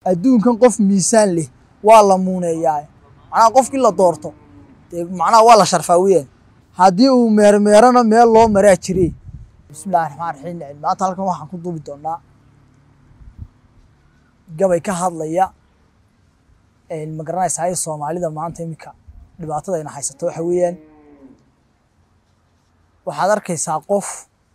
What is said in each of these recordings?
adduunkan qof miisaan leh waa la muuneeyaa macnaha qofkii la doorto dee macnaha waa la sharfaa weyaan haddii uu meermeerana meel loo maraa jire bismillahi raxmaan raxiim maanta halkan waxaan ku duubi doonaa gabay ka hadlaya ma garanaysaa soomaalida maanta iminka dhibaatada ayna haysato waxa weeyaan waxaad arkaysaa qof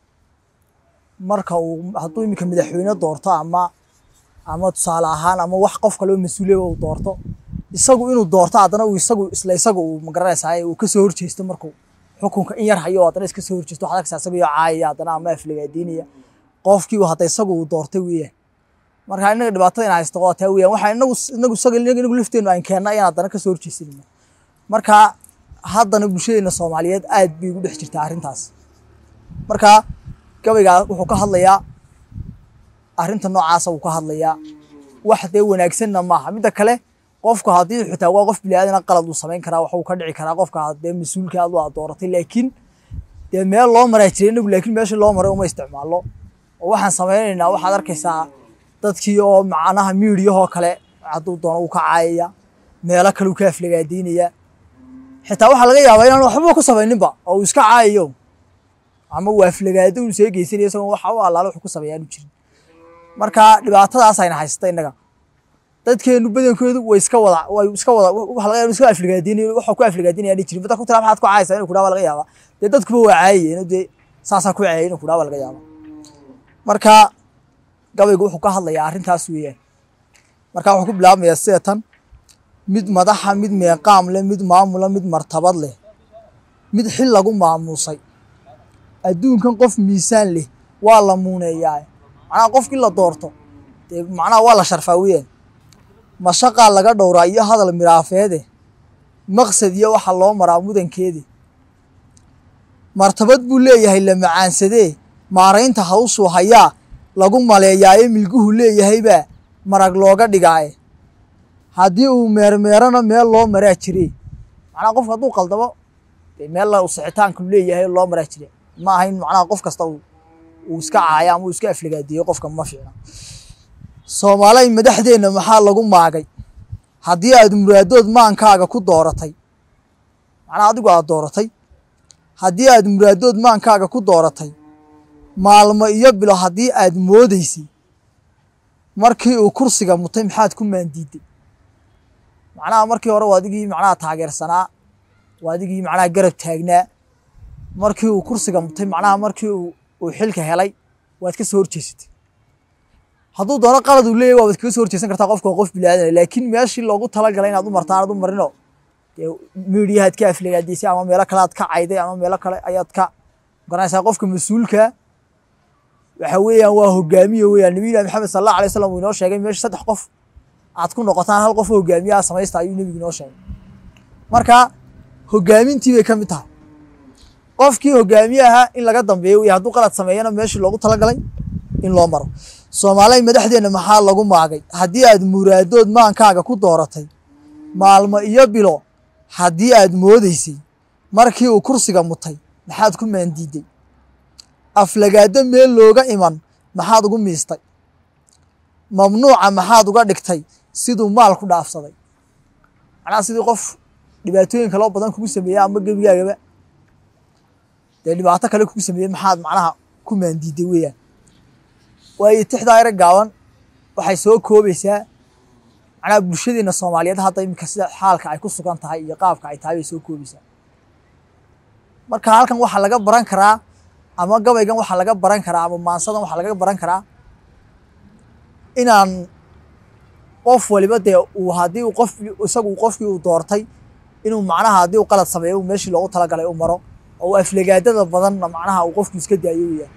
marka uu hadduu iminka madaxweyne doorto ama ama tusaale ahaan ama wax qof kaleo mas-uuliya uu doorto isagu inuu doorto haddana uu isagu isla isaga uu magaranaysaa uu kasoo horjeesto markuu xukunka in yar hayo haddana iska soo horjeesto waxaad arkaysaa isaga iyo caayaya haddana ama aflagaadiinaya qofkii hadda isagu uu doortay weeyaan marka inaga dhibaatada ina haysto waa taa weeyaan waxaa inagu inagu isaga inagu lafteenu aan keenna ayaan haddana kasoo horjeesanayna marka haddana bulshadeena soomaaliyeed aad bay ugu dhex jirtaa arrintaas marka gabaygaa wuxuu ka hadlayaa arrinta noocaasa wuu ka hadlayaa wax dee wanaagsanna maaha midda kale qofku haddii xitaa waa qof biniaadana qalad uu samayn karaa waxuu ka dhici karaa qofka dee mas-uulka aad waa dooratay laakiin dee meel loo maraa jiray inagu laakiin meesha loo maray uma isticmaalo oo waxaan samaynaynaa waxaad arkaysaa dadkii oo macnaha miidiyahoo kale hadduu doono uu ka caayaya meelo kale uu ka aflagaadiinaya xitaa waxaa laga yaabaa inaan waxba ku samayninba oo uu iska caayayo ama uu aflagaado uu see geysanaya isagoo waxa u allaale wuxuu ku sameeyaanu jirin marka dhibaatadaas ayna haysata innaga dadkeenu badankoodu way iska wada way iska wada waxa laga yaabaa iska aflagaadiinaya waxa ku aflagaadinaya aan jirin dadku tira maxaad ku caayaysaa inuu ku dhawa laga yaabaa dee dadkuba waa caayayeen dee saasaa ku caayay inuu ku dhawa laga yaabaa marka gabaygu wuxuu ka hadlayaa arrintaas weeyaan marka wuxuu ku bilaabmayaa sida tan mid madaxa mid meeqaam leh mid maamula mid martabad leh mid xil lagu maamuusay adduunkan qof miisaan leh waa la muuneeyaa macnaha qofkii la doorto dee macnaha waa la sharfaa weyaan mashaqaa laga dhowraa iyo hadal miraafeede maqsad iyo waxa loo maraa mudankeede martabad buu leeyahay la macaansadee maaraynta hawshuu hayaa lagu maleeyaaye milguhu leeyahaybaa marag looga dhigaaye haddii uu meermeerana meel loo maraa jire macnaha qofka hadduu qaldamo dee meel sixitaanku leeyahay loo maraa jire ma ahayn macnaha qof kasta uu iska caaya ama uu iska aflagaadiyo qofka ma fiicna soomaalay madaxdeenna maxaa lagu maagay haddii aad muraadood maankaaga ku dooratay macnaha adigu aad dooratay haddii aad muraadood maankaaga ku dooratay maalmo iyo bilo haddii aad moodaysay markii uu kursiga mutay maxaad ku maandiiday macnaha markii hore waa adigii macnaha taageersanaa waa adigii macnaha garab taagnaa markii uu kursiga mutay macnaha markii uu xilka helay waad ka soo horjeesatay hadduu doono qalad uu leeyahy waabad kaga soo horjeesan kartaa qofka waa qof bilaadan laakiin meeshii loogu talagalay inaad u martaan aad u marino dee miidiyahaad ka aflagaadiisay ama meelo kale aad ka cayday ama meelo kale ayaad ka garanaysaa qofka mas-uulka waxa weeyaan waa hogaamiye weeyaan nabiyina maxamed sal allahu alay wasalam uu inoo sheegay meesha saddex qof aad ku noqotaan hal qof hogaamiyaha samaysta ayuu nebigu inoo sheegay marka hogaamintii bay ka mid tahay qofkii hogaamiyaha in laga dambeeyo wey hadduu qalad sameeyana meeshii loogu talagalay in loo maro soomaalay madaxdeenna maxaa lagu maagay haddii aad muraadood maankaaga ku dooratay maalmo iyo bilo haddii aad moodaysay markii uu kursiga mutay maxaad ku maandiiday aflagaado meel looga iman maxaad ugu miistay mamnuuca maxaad uga dhigtay siduu maal ku dhaafsaday macnaha sidii qof dhibaatooyin kaloo badan kugu sameeya ama gebigaagaba dee dhibaato kale kugu sameeyey maxaad macnaha ku maandiiday weeyaan waayo tixdaa ere gaaban waxay soo koobaysaa macnaha bulshadeena soomaaliyeed hadda iminka sida xaalka ay ku sugan tahay iyo qaabka ay tahay bay soo koobaysaa marka halkan waxaa laga baran karaa ama gabaygan waxaa laga baran karaa ama maansadan waxaa laga baran karaa inaan qof waliba dee uu haddii uu qof isagu qofkii uu doortay inuu macnaha haddii uu qalad sameeyo uu meeshii loogu talagalay u maro oo aflagaadada badanna macnaha uu qofku iska daayo weeyaan